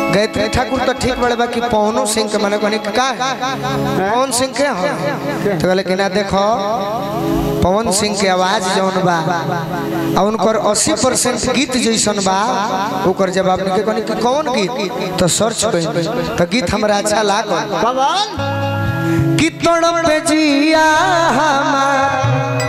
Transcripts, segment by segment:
गायत्री ठाकुर तो ठीक बड़े बाकी पवनो सिंह के माने कहनी का है पवन सिंह के हो तो कहले कि ना देखो पवन सिंह के आवाज जौन बा आ उनकर 80 परसेंट गीत जैसन बा ओकर जवाब निके कहनी कि कौन गीत तो सर्च करी तो गीत हमरा अच्छा लागल कौन कि तड़प जिया हमार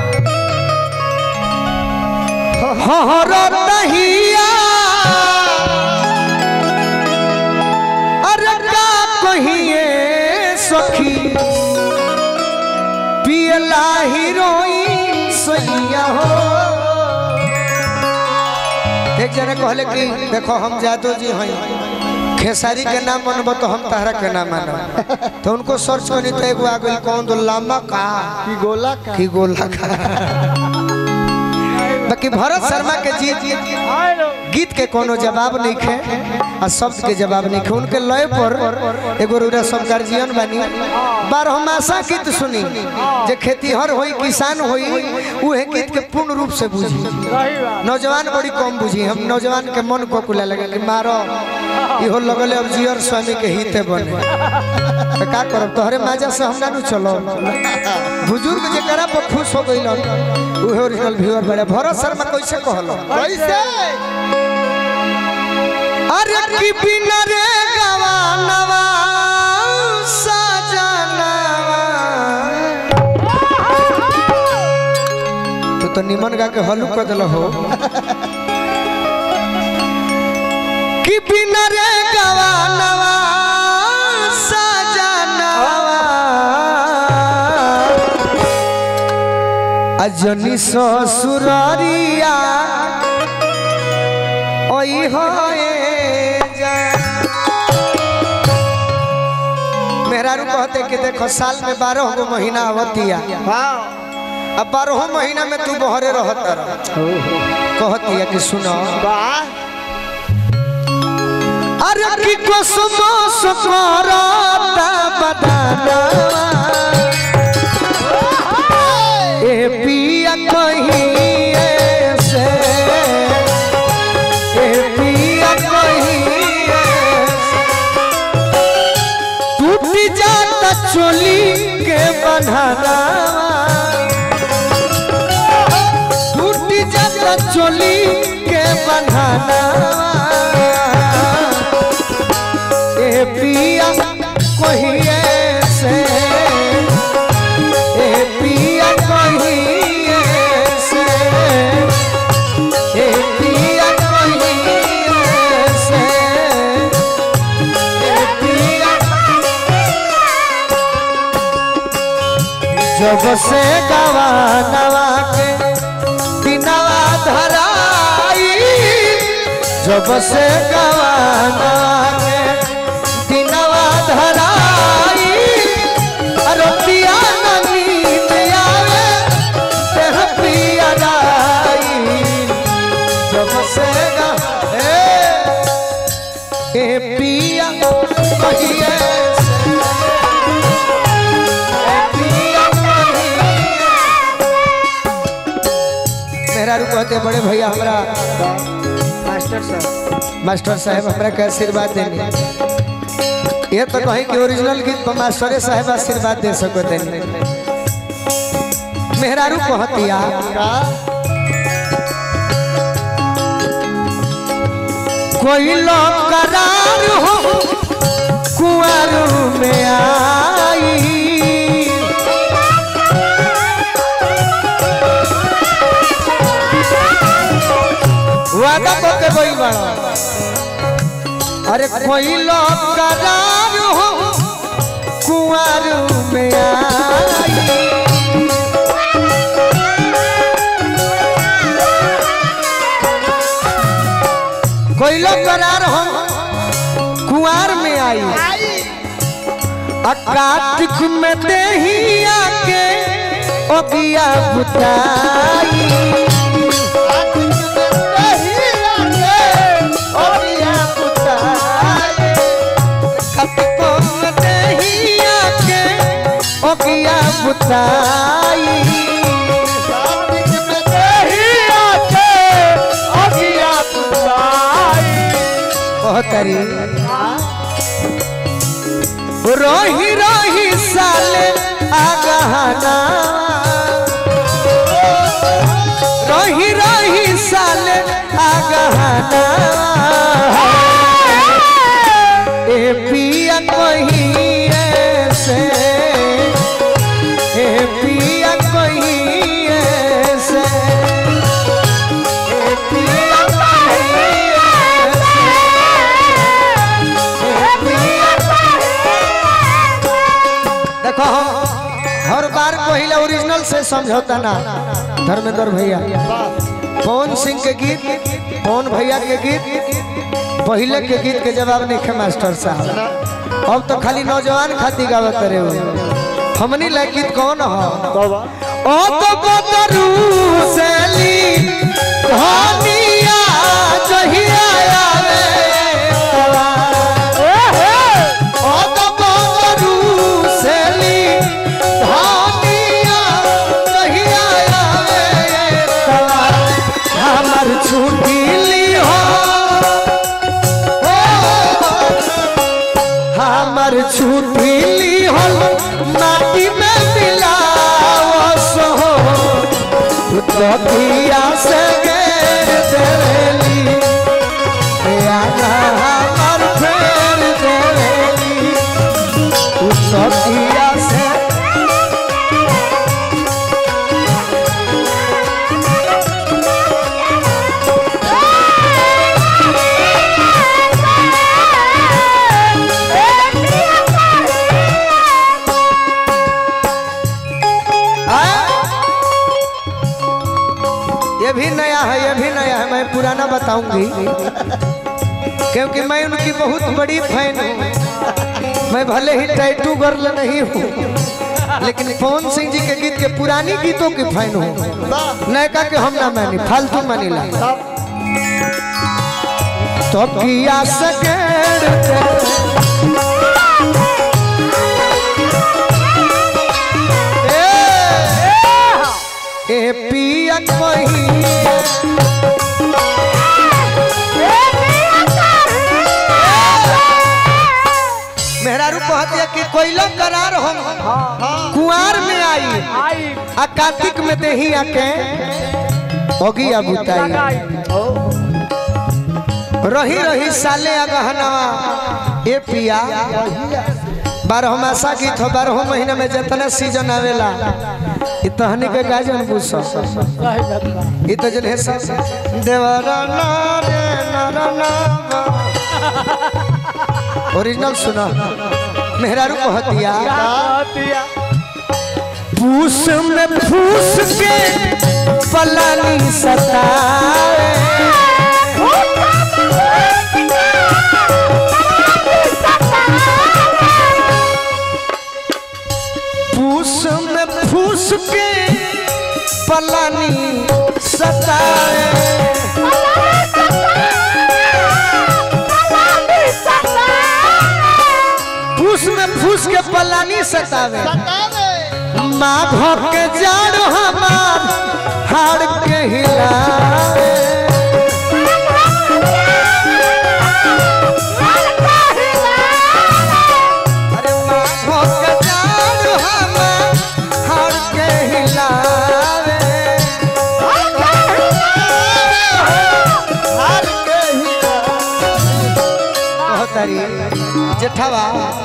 हरतहिया अरे का कहिए सखी पियला हीरोइन सैया हो एक जने कहले कि देखो हम जादू जी हैं खेसारी के नाम मनबो तो हम तहरा के नाम मानब तो उनको सर्च करी तो एगो आ गई कौन दो लामा का की गोला का की गोला का बाकी भरत शर्मा के जी गीत के कोनो जवाब नहीं खे आ शब्द के जवाब नहीं खे उनके लय पर एगो रूरा सब गार्जियन बनी बारहमासा गीत सुनी जे खेतीहर होई किसान होई उहे गीत के पूर्ण रूप से बुझी नौजवान बड़ी कम बुझी हम नौजवान के मन को कुला लगे कि मारो इहो लगले अब जियर स्वामी के हिते बने तो का करब तोहरे माजा से हम ना नु चलो बुजुर्ग जे करा पर खुश हो गइल उहे ओरिजिनल व्यूअर बड़े भरत शर्मा कैसे कहलो कैसे अरे की बिना रे गवानवा सजनवा तू तो निमन गा के हलू कर दिल हो कि बिना रे गवानवा सजनवा अजनी ससुरारिया ओई होए जा मेहरारू कहते कि देखो साल में बारह गो महीना आवतिया हाँ अब बारह महीना में तू बहरे रहत रह कहतिया कि सुनो वाह अरे की कसमो सकरता बदानवा ए पिया कहीं से ए पिया कहीं टूट जाता चोली के बन्हाना टूट जाता चोली के बन्हाना ए पिया कहीं से ए पिया कहीं से ए पिया कहीं से ए पिया जब से गवा नवा के दिनवा धराई जब से गवा नवा के दिनवा धराई रतिया न नींद आवे तेह पिया राई जब से गवा ए, ए पिया कहिए से मेहरारू कहते हैं, बड़े भैया हमरा मास्टर साहब मास्टर साहब हमरा के आशीर्वाद देने ये तो कहीं कि ओरिजिनल गीत पर मास्टरे साहब आशीर्वाद दे सको देने मेहरारू कहतिया कोई लोग करार हो कुआर में आई वादा करके कोई बड़ा अरे कोई लोग करार हो कुआर में आई कोई लोग करार हो कुआर में आई आ कार्तिक में देही आके ओगिया बुताई बुताई कहतरी रही रही साले आगहना रही रही साले आगहना ए पिया कहीं से ए पिया कहीं से ए पिया कहीं से ए पिया देखो हम हर बार पहले ओरिजिनल से समझौता ना धर्मेंद्र भैया पवन सिंह के गीत पवन भैया के गीत पहले के गीत के जवाब नहीं खे मास्टर साहब अब तो खाली नौजवान खाती गावत करे हो हमनी ला गीत कौन हो ओ तो बदरू सेली धनिया जहिया आवे तवा ओ तो बदरू सेली धनिया जहिया आवे तवा हमर छुट्टी ली हो हमर छुट्टी ली हो माटी में मिलावस हो तकिया से घेर देली आना हमर फेर देली तकिया से ये भी नया है ये भी नया है मैं पुराना बताऊंगी क्योंकि मैं उनकी बहुत बड़ी फैन हूँ मैं भले ही टैटू गर्ल नहीं हूँ लेकिन पवन सिंह जी के गीत के पुरानी गीतों की फैन हूँ नयका के हम ना मानी फालतू मानी ला तो किया सकेड़ ए ए पिया कहीं मेहरारू कहतिया कि कोयला करार हम कुआर में आई आ कार्तिक में देही आके होगी अब उताई रही रही साले अगहनवा ए पिया बारह मासा गीत हो बारह महीना में जितना सीजन आवेला इ तहनी के गाजन बुझ इ तो जन है सब देवरा ना रे ना रा ना बा। ओरिजिनल सुना मेहरारू कहतिया पूस में फूस के पलानी सताए फूस में फूस के पलानी सताए फूस में फूस के पलानी सतावे माघ के जाड़ हमार हाड़ के हिलावे अरे माघ के जाड़ हमार हाड़ के हिलावे हाड़ के कहतरी जेठवा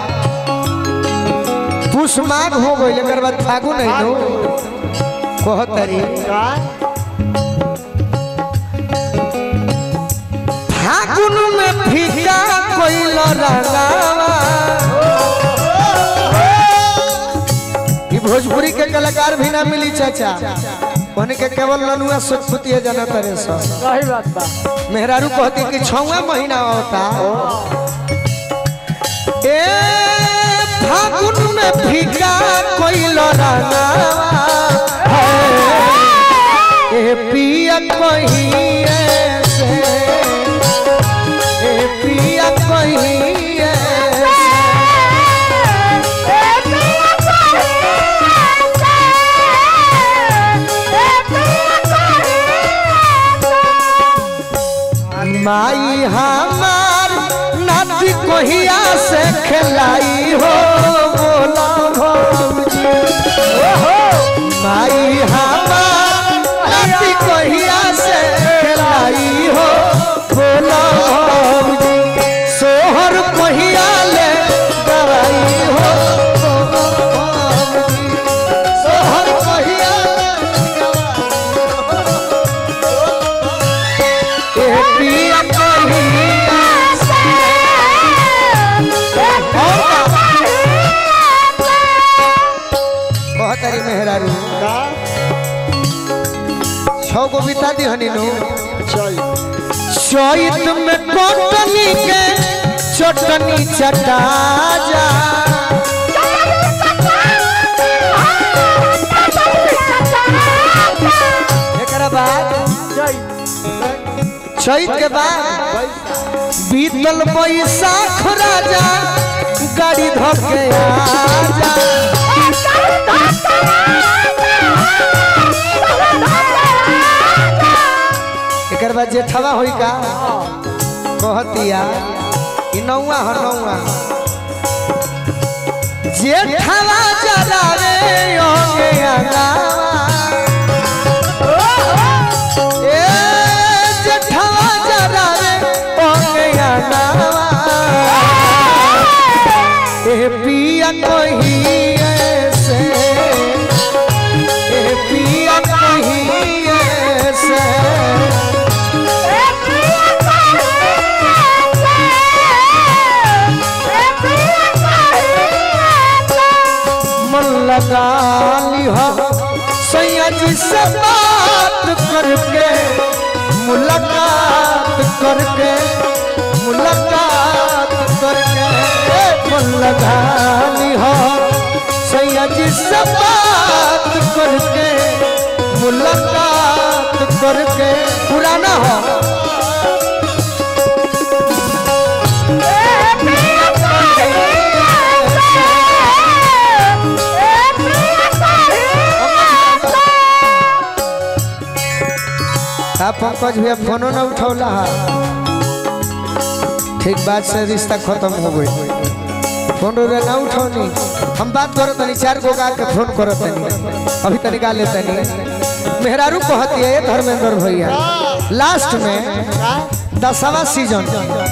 पुष माघ हो गई एकर बाद फागुन है नो कहतरी फागुन में फीका कोइल रंगावा ई भोजपुरी के कलाकार भी ना मिली चाचा उनके केवल लनुआ सुखपुतिया जाना तरे सब सही बात बा मेहरारू कहती कि छवा महीना होता ए फागुन में फीका कोइल रंगावा है। ए पिया कहिए से ए पिया कहिए से माई हमार कहिया से खिलाई हो बोला भौजी माई हमार राती कहिया से खिलाई हो बोला भौजी सोहर कहिया ले गवाई हो बोला भौजी सोहर कहिया ए पिया कहिया बहुत तारी मेहरारू का छौ गो बिता दी हनी नु चल चैत में कोटनी के चटनी चटा जा एकरा बाद चैत के बाद बीतल बैसाख राजा गाड़ी धके आजा एकर बाद जेठवा होई का कहतिया ई नौवा ह नौवा जेठवा जलावे योगे अंगावा ए जेठवा जलावे योगे अंगावा ए पिया कही ऐसे ए पिया कही ऐसे मन लगा लिह सैया जी से बात करके मुलाकात करके मुलाकात करके मन लगा लिह सैया जी से बात करके मुलाकात करके पुराना हो आप पंकज भैया फोनो ना उठौला हा ठीक बात से रिश्ता खत्म हो गई फोन रे ना उठौनी हम बात करत तनी चार गो गा के फोन करत तनी अभी तनिका ले तनी मेहरारू कहती है धर्मेंद्र भैया लास्ट में दसवा सीजन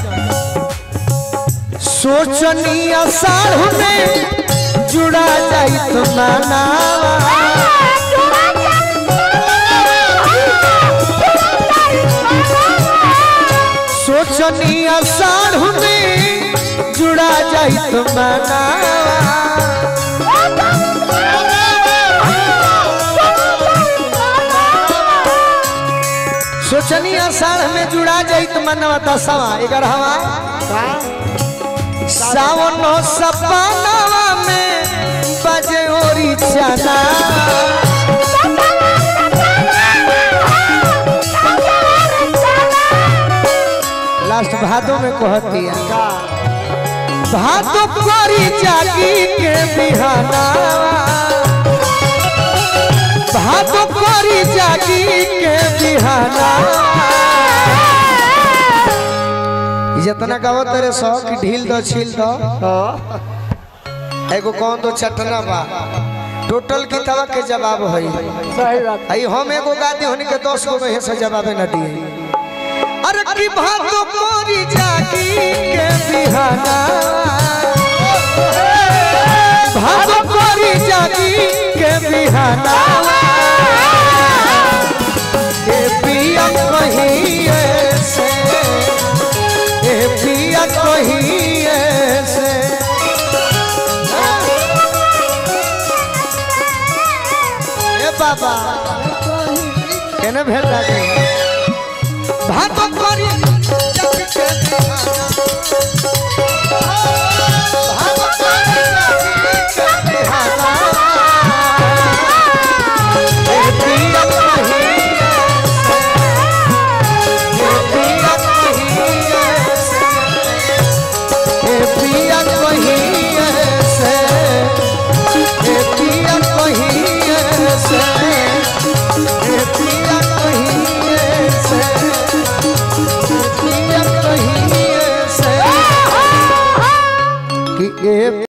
सोचनी असाढ़ में जुड़ा जाई तो मानावा सोचनी असाढ़ में जुड़ा जाई तो मनावा सोचनी असाढ़ में जुड़ा जाई तो मनवा दसवा ग्यारहवा सावन सपनावा में बजे ओरी चना लास्ट भादों में कहती है भादो करी जागी के बिहाना भादो करी जागी के बिहाना जितना गावत रे सौ की ढील दो छील दो एगो कौन दो चटना बा टोटल किताबा के जवाब है सही बात आई हम एगो गादी होनी के दस गो में से जवाबे न दिए अरे की भातो कोरी जागी के बिहाना भातो कोरी जागी के बिहाना ए पिया कहीं ऐसे ए पिया कहीं ऐसे ए बाबा केने भेल लागे भात करी जग के दीवाना। भात करी जग के दीवाना। ए पिया कहीं ऐसे, ए पिया कहीं ऐसे, ए पिया कहीं ऐसे, ए पिया कहीं ऐसे, ए पिया कहीं ऐसे, ए पिया कहीं ऐसे। कि ए